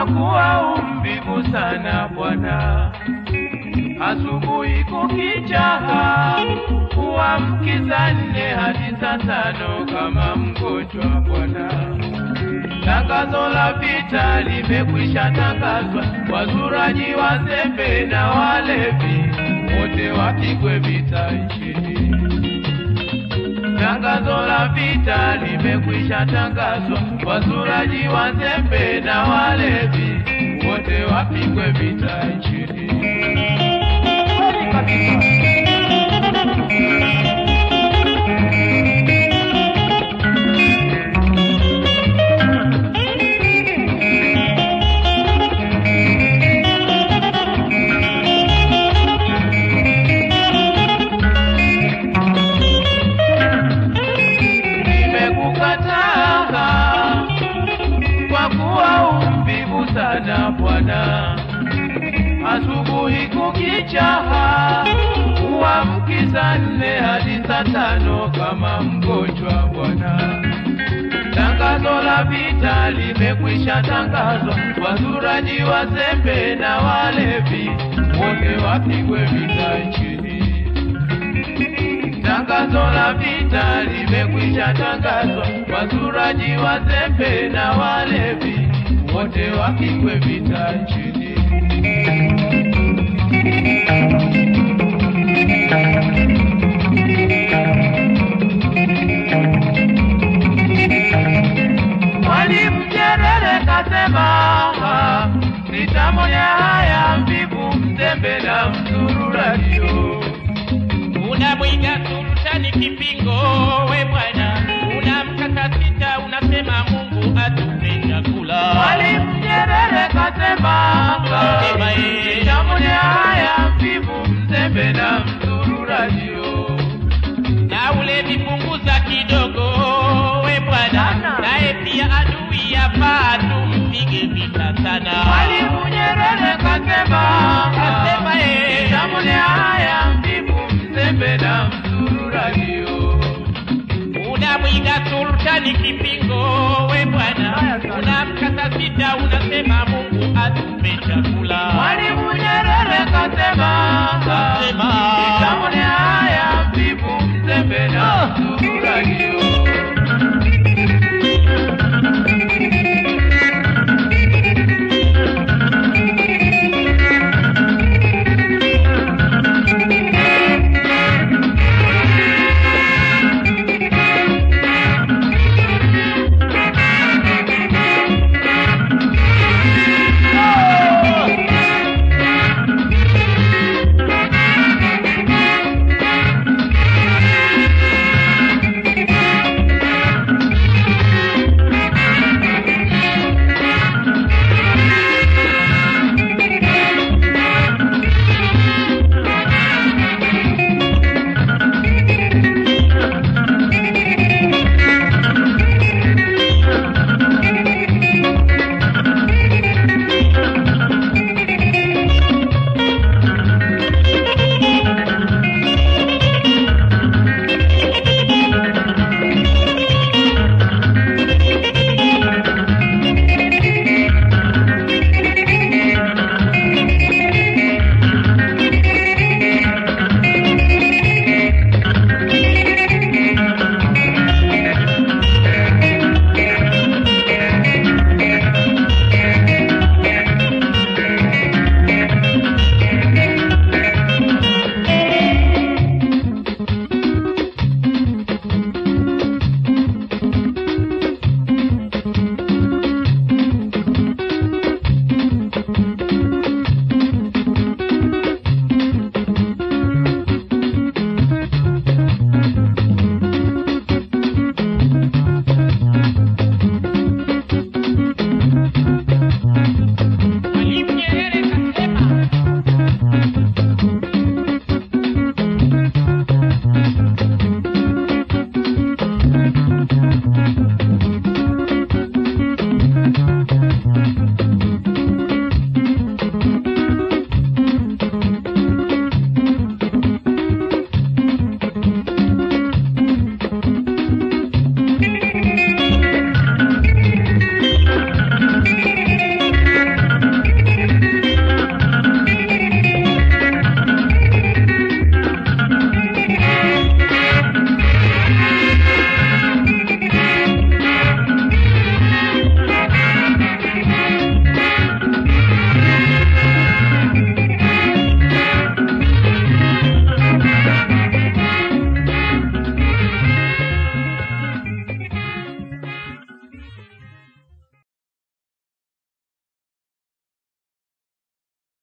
kwa kuwa umvivu sana bwana. Asubuhi kukicha, kuamkiza nne hadi saa tano kama mgonjwa bwana. Tangazo la vita limekwisha tangazwa, wazuraji, wazembe na walevi wote wapigwe vita nchini. Tangazo la vita limekwisha tangazwa, wazuraji, wazembe na walevi wote wapigwe vita nchini. Kweli kabisa. Nimekukataa kwa kuwa umvivu sana Bwana. Asubuhi kukicha, kuamkiza nne hadi saa tano kama mgonjwa Bwana. Tangazo la vita limekwisha tangazwa, wazuraji, wazembe na walevi wote wapigwe vita nchini. Tangazo la vita limekwisha tangazwa, wazuraji, wazembe na walevi wote wapigwe vita nchini. Mwalimu Nyerere kasema, nitamonya haya mvivu, mzembe na mzururadio. Unamwiga sultani kipingo, we bwana, unamkata sita, unasema Mungu atupe chakula. Mwalimu Nyerere kasema, Sema yeye. nitamonya haya mvivu, mzembe na mzururadio. na ule vipunguza kidogo, we bwana, Sana. naye pia adui yafaa tumpige vita sana. Mwalimu Nyerere kasema, Kasema yeye. nitamonya haya mvivu, mzembe na mzururadio. Unamwiga sultani kipingo, we bwana, Haya sana. unamkata sita, unasema Mungu atupe chakula. Mwalimu Nyerere kasema, Kasema.